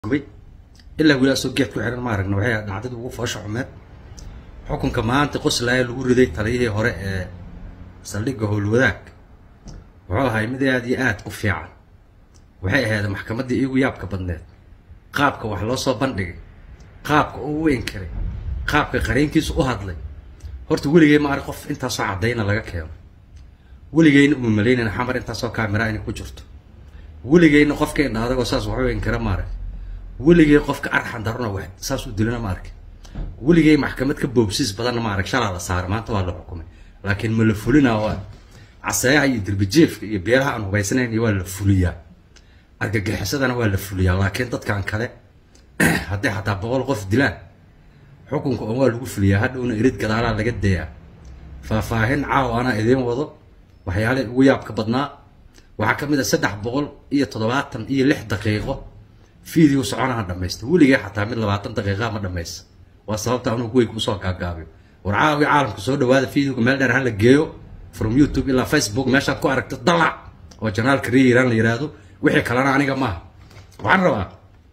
gubay ilaa wilaasoo geed ku xihan ma aragna waxay dhacdadii ugu foosha xumeed xukunka maanta qoslaaya lagu riday taliyihii hore ee saldhigga howlwadaag wuxuu ahay mid aad iyo aad u fiican waxay ahayd maxkamaddii iigu yaabka badneed qaabka wax loo soo bandhigay qaabka uu u inkiray qaabka qariinkiisu u hadlay horta weligay ma arag qof intaasoo caddayna laga keeno weligayna uma malaynayna xamar intaasoo kaamira inay ku jirto weligayna qofka indha adagoo saas waxu inkira ma arag weligay qofka arxan darona wax saas u dilana ma arkin weligay maxkamad ka boobsiis badanna ma arag shalaa la saaray maanta waa la xukumay laakiin ma la fulinaa waa caseeyaha iyo dirbijeefka iyo beelaha aan hubaysanayn waa la fuliyaa argagixisadana waa la fuliyaa laakiin dadkan kale hadday xataa boqol qof dilaan xukunka on waa lagu fuliyaa hadhowna erid gadaalaa laga dayaa faahfaahin caaw anaa idiin wado waxyaalihii ugu yaabka badnaa waxaa ka mid a saddex boqol iyo toddobaatan iyo lix daqiiqo video soconaha dhamaysta weligay xataa mid labaatan daqiiqaa ma dhamaysa waa sababta anuu kuweyga usoo gaagaabiyo war caawi caalamka soo dhawaada videoga meel dheer hala geeyo from youtube ilaa facebook meeshaad ku aragto dalac oo janaalka reeyiraan la yiraahdo wixii kalena aniga maaha waxaan rabaa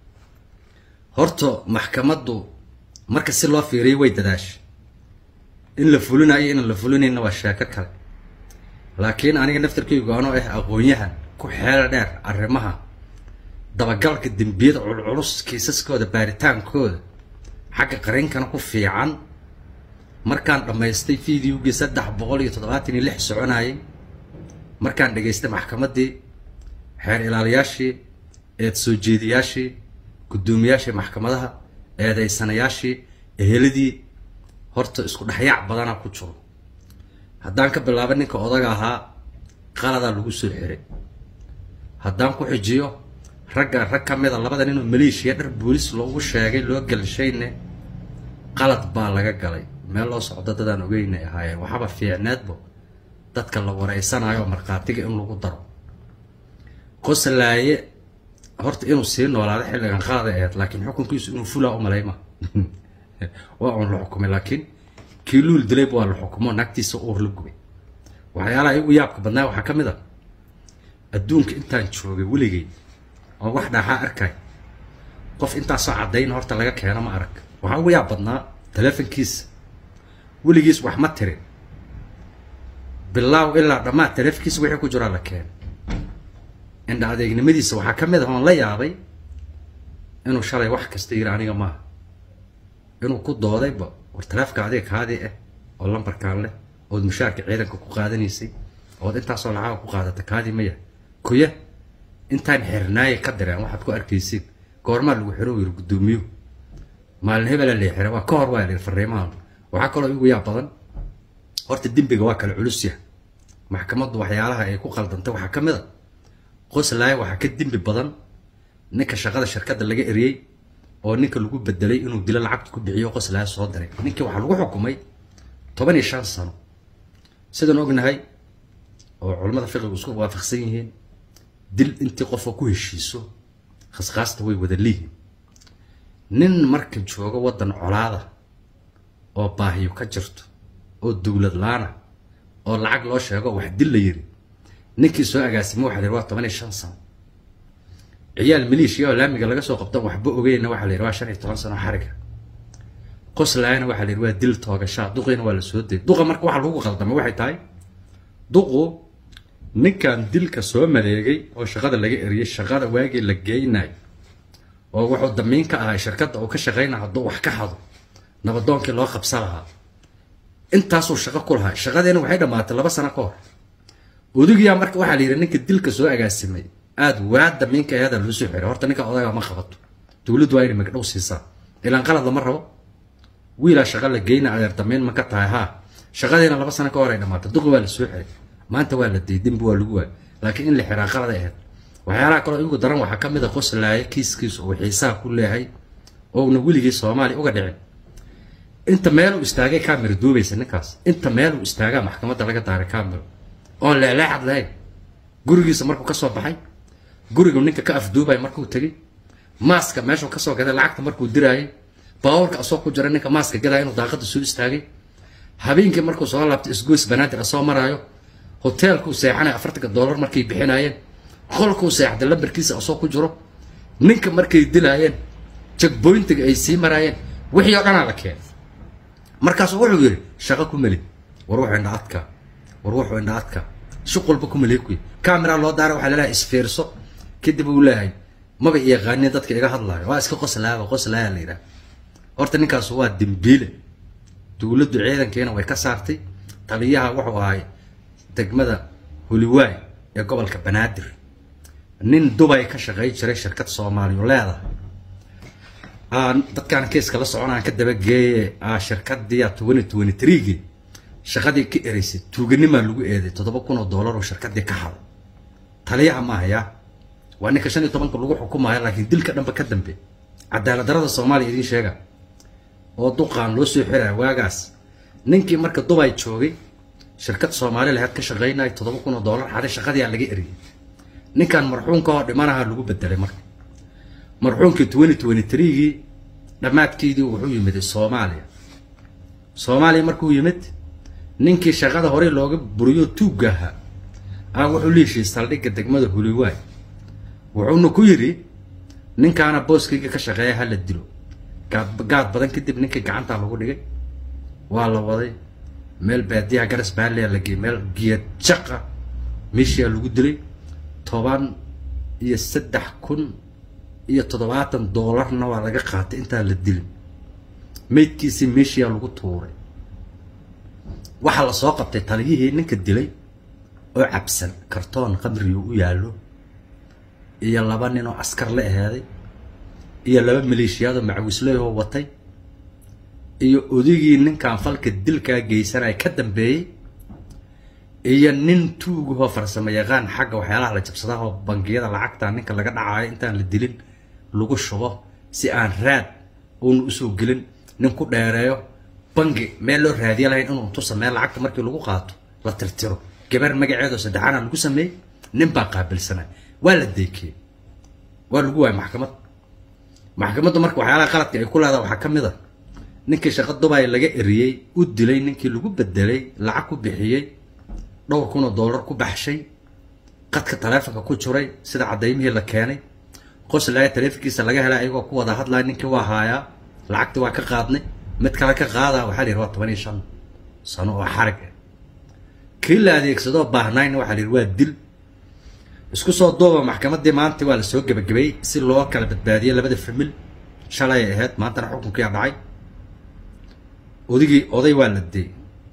horta maxkamaddu marka si loo fiiriyay way dadaashay in la fulinayo inaan la fulinayna waa sheeko kale laakiin aniga naftarkaygu anoo ah aqoon-yahan ku xeel dheer arrimaha dabagalka dembiyada culculus kiisaskooda baaritaankooda xagga qariinkana ku fiican markaan dhammaystay videogii saddex boqol iyo toddobaatan iyo lix soconayay markaan dhegaystay maxkamaddii xeer ilaaliyaashii eed soo jeediyaashii guddoomiyaashii maxkamadaha eedaysanayaashii eheladii horta isku dhexyaac badanaa ku jiro haddaan ka bilaabo ninka odaga ahaa qaladaa lagu soo xiray haddaan ku xijiyo ragga rag ka mid a labada ninoo maleeshiya dhar boolis loogu sheegay loo galshayne qalad baa laga galay meel loo socdo dadaan ogeynay ahaayeen waxaba fiicneedbo dadka la wareysanayo markhaatiga in lagu daro qoslaaye horta inuu sii noolaado xilligan qaada aheyd laakiin xukunkiisu inuu fulaa u malayma waa uun la xukumay laakiin kii luul dilayb waa la xukumo naagtiisa uur la gubay waxyaalaha igu yaabka badnaa waxaa ka mid a adduunka intaan joogay weligay oo wax dhaaxaa arkay qof intaasoo caddayn horta laga keeno ma arag waxaa ugu yaab badnaa taleefonkiisa weligiis wax ma tirin bilaaw ilaa dhammaad taleefonkiisa wixii ku jiraa la keeno indha adeegnimadiisa waxaa ka mid ah oon la yaabay inuu shalay wax kasta yiri aniga maaha inuu ku doodayba war taleefka adiga kaadii ah oo lambarkaan leh ood mushaarka ciidanka ku qaadanaysay ood intaasoo lacaga ku qaadata kaadii maya kuya intaan xirnaaye ka direen waxaad ku arkaysiin goormaa lagu xiro yiri guddoomiyuhu maalin hebela la xira waa ka hor waa la fariimahan waxaa kaloo igu yaab badan horta dembiga waa kala culus yahay maxkamaddu waxyaalaha ay ku qaldantay waxaa ka mid a qoslaaya waxaa ka dembi badan ninka shaqada shirkadda laga eriyey oo ninka lagu bedelay inuu dilo lacagta ku bixiyo qoslaaya soo diray ninkii waxaa lagu xukumay toban iyo shan sano sidaan ognahay oo culammada fiqigu isku waafaqsan yihiin dil intii qofka ku heshiiso khasqaasta way wada liihiin nin marka joogo waddan colaada oo baahiyo ka jirto oo dowlad laana oo lacag loo sheego wax dil la yiri ninkii soo agaasimay waxa la yidhi waa toban iyo shan sano ciyaal maleeshiya oo laamiga laga soo qabtan waxba ogeyna waxa la yidhi waa shan iyo toban sano xariga qoslaayana waxa la yidhi waa dil toogashaa duqiina waa la soo dayay duqa marka waxa lagu qaldamay waxay tahay duqu ninkan dilka soo maleegay oo shaqada laga eriyey shaqada waagii la geynayo oo wuxuu damiin ka ahay shirkadda uu ka shaqaynaya hadduu wax ka hado nabadoonkii loo qabsa lahaa intaasuu shaqo ku lahaa shaqadeena waxay dhammaatay laba sano ka hor odagiyaa marka waxaa la yidhi ninka dilka soo agaasimay aada waa damiinka eeda loo soo xiray horta ninka odaga ma qabato dowladdu waa inay magdhow siisaa ilaan qalad lama rabo wiilaa shaqa la geyna adeer damiin ma ka tahay haa shaqadeena laba sano ka hor ay dhammaatay duqi waa la soo xiray maanta waa la dayay dembi waa lagu waayay laakiin in la xiraa qalad ay ahayd waxyaalaha kaloo igu daran waxaa ka mid a qoslaaya kiiskiisa uu xiisaha ku leeyahay ouna weligii soomaaliya uga dhicin inta meeluu istaagay camera duubaysa ninkaas inta meeluu istaagaa maxkamadda laga daaray camera oon leeleexad lahayn gurigiisa markuu ka soo baxay gurigu ninka ka afduubay markuu tegey maaska meeshuu kasoo gaday lacagta markuu diraayay baabuurka asoo ku jira ninka maaska gadaya inuu daaqada soo istaagay habeenkii markuu soo laabtay isgoys banaadir asoo maraayo hoteelkuu seexanay afartanka dollar markay bixinaayeen qolkuu seexday lambarkiisa asoo ku jiro ninka markay dilaayeen jagboyntiga ay sii maraayeen wixii oo dhanaa la keenay markaasuu wuxuu yidhi shaqo ku meli war wuxuu indha adka war wuxuu indha adka shuqulba ku meliy kuy camera loo daara waxaa laleeyahay isfiirso kadib uu leeyahay maba yaqaanin dadka iga hadlaayo waa iska qoslaaba qoslaaya la yidhaha horta ninkaas waa dembiile dowladdu ciidankeena way ka saartay taliyaha wuxuu ahay degmada huliwaay ee gobolka banaadir nin dubay ka shaqay jiray shirkad soomaaliyu leedahay dadkaan keeska la soconaan ka dabageeye shirkadii twenty twenty threegii shaqadii ka eraysay tuuganimaa lagu eeday toddoba kun oo dollar oo shirkadii ka haday taliyaha ma hayaa waa ninka shan iyo tobanka lagu xukumayo laakiin dilka dhanba ka dambe cadaalad darada soomaaliya idiin sheega oo duqaan loo soo xiraya waagaas ninkii marka dubay joogay shirkad soomaali lahayd ka shaqaynaya toddoba kun oo dollar xaday shaqadiyaa laga eriyay ninkan marxuumka oo dhimanaha lagu bedelay marka marxuumkii twenty twenty threegii dhammaadkeydii wuxuu yimid soomaaliya soomaaliya markuu yimid ninkii shaqada horey looga buriyo tuugga ahaa ah wuxuu liishay saldhigga degmada huliwaay wuxuuna ku yidhi ninkaana booskayga ka shaqeeya ha la dilo gaad badan kadib ninkii gacantaa lagu dhigay waa la waday meel baadiyaha garas baaliya la geeyey meel geed jaqa meeshiyaa lagu dilay toban iyo saddex kun iyo toddobaatan doolarna waa laga qaatay intaan la dilin maydkiisii meeshiyaa lagu tuuray waxaa la soo qabtay taliyihii ninka dilay oo cabsan kartoon qamriga u yaallo iyo laba nin oo askar la aheeday iyo laba maleeshiyaadoo macawisleyoo watay iyo odigii ninkan falka dilkaa geysanaya ka dambeeyey iyo nin tuugahoo farsamo yaqaan xagga waxyaalaha la jabsadaa oo bangiyada lacagta ninka laga dhacayo intaan la dilin lagu shubo si aan raad uuna usoo gelin nin ku dheereeyo bangi meel loo raadiya lahayn inuu tusa meel lacagta markii lagu qaato la tirtiro gabar magaceedoo saddexaana lagu sameeyey nin baa qaabilsanay waa la deekiyey waa lagu waayay maxkamad maxkamaddu marka waxyaalaha qaladka ay ku leedaha waxaa ka mid a ninkii shaqa dubay laga eriyey u dilay ninkii lagu bedelay lacag ku bixiyey dhowr kun oo dollar ku baxshay qadka taleefonka ku jiray sida cadaymihii la keenay qoslaaya taleefonkiisa laga helay ayagoo ku wada hadlaya ninkii waa haayaa lacagtii waa ka qaadnay mid kale ka qaadaa waxaa la yidhi waa toban iyo shan sano oo xarig ah kii la adeegsadoo baahnayna waxaa la yidhi waa dil isku soo duuba maxkamaddii maanta waa la soo gebagabeeyey si loo kala badbaadiyey labada famil shalay ay ahayd maantana xukunkiyaa dhacay odigii oday waa la deey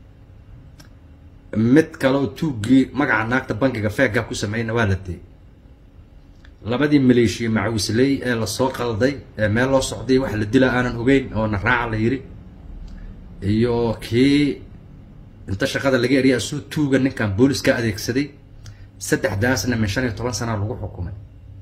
mid kaleoo tuuggii magaca naagta bankiga feegga ku sameeyna waa la deey labadii maleeshiya macawisley ee lasoo qalday ee meel loo socday wax la dila aanan ogeyn oo na raaca la yidhi iyo kii inta shaqada laga eriya asuu tuuga ninkan booliska adeegsaday saddexdaasna min shan iyo toban sana lagu xukumay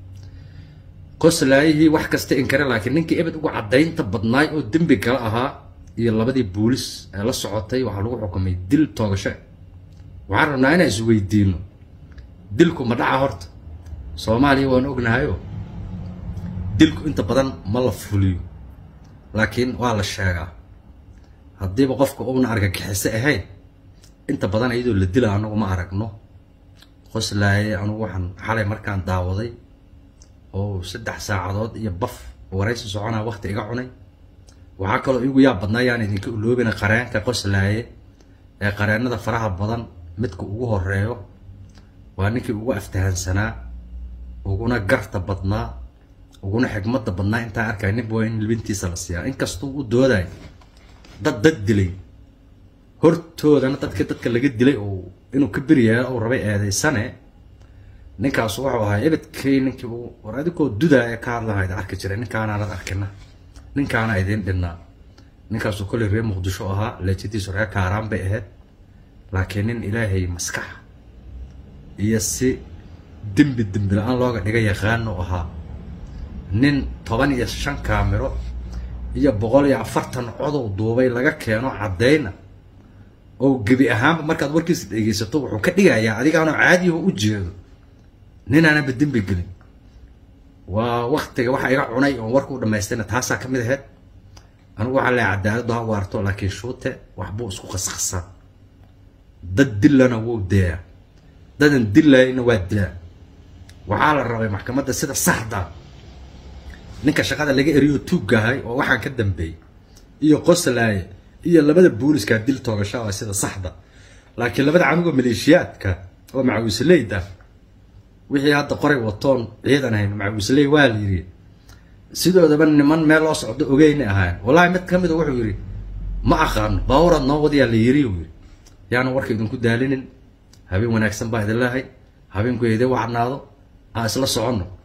qoslaayihii wax kasta inkare laakiin ninkii ebed ugu caddaynta badnaay oo dembi gala ahaa iyo labadii boolis ee la socotay waxaa lagu xukumay dil toogasho waxaan rabnaa inaan isweydiino dilku ma dhaca horta soomaaliya waan ognahayo dilku inta badan ma la fuliyo laakiin waa la sheegaa haddiiba qofka uuna argagixiso ahayn inta badan iyadoo la dila anagu ma aragno qoslaaye anugu waxaan xalay markaan daawaday oo saddex saacadood iyo baf waraysi soconaa waqti iga cunay waxaa kaloo igu yaa badnaa yaan idinka uloobina qareenka qoslaaye ee qareenada faraha badan midka ugu horeeyo waa ninkii ugu aftahansanaa uguna garta badnaa uguna xigmada badnaa intaa arkay ninba waa in libintiisa la siiyaa inkastuu u dooday dad dad dilay hortoodana dadka dadka laga dilay oo inuu ka beryaha uu rabay eedaysane ninkaasu wuxuu ahaa ebedkay ninkii uu war adigoo dudaa ee ka hadlahayd arki jiray ninkaanaanad arkina ninkaana idiin dhinnaa ninkaasuu kolley reer muqdisho ahaa leejadiisu reer kaaraan bay ahayd laakiin nin ilaahay maskax iyo si dembi dembi la-aan looga dhiga yaqaano ahaa nin toban iyo shan kaamiro iyo boqol iyo afartan codow duubay laga keeno caddayna oo gebi ahaanba markaad warkiisa dhegeysato wuxuu ka dhigayaa adigaanoo caadiyaho u jeedo ninaanaba dembi gelin waa waktiga waxa iga cunay oon warka u dhamaystayna taasaa ka mid ahayd anigu waxaa leehay cadaaladdu ha waarto laakiin shuute waxbuu isku qasqasaa dad dillana wuu deeyaa dadan dillayna waa dilaa waxaa la rabay maxkamadda sida saxda ninka shaqada laga eriyo tuuggahay oo waxaan ka dambeeyey iyo qoslaaye iyo labada booliska dil toogasho ah sida saxda laakiin labada canuga maleeshiyaadka oo macawisleyda wixii hadda qoray watoon ciidan ahayn macawisley waa la yidhi sidoodaba niman meel loo socdo ogeyna ahayn wallahi mid ka mida wuxuu yidhi ma aqaano baawaraad noo wadayaa la yiri uu yidhi yaana warka idinku daalinin habeen wanaagsan baa idin leehay habeenku idin wacnaado ha isla soconno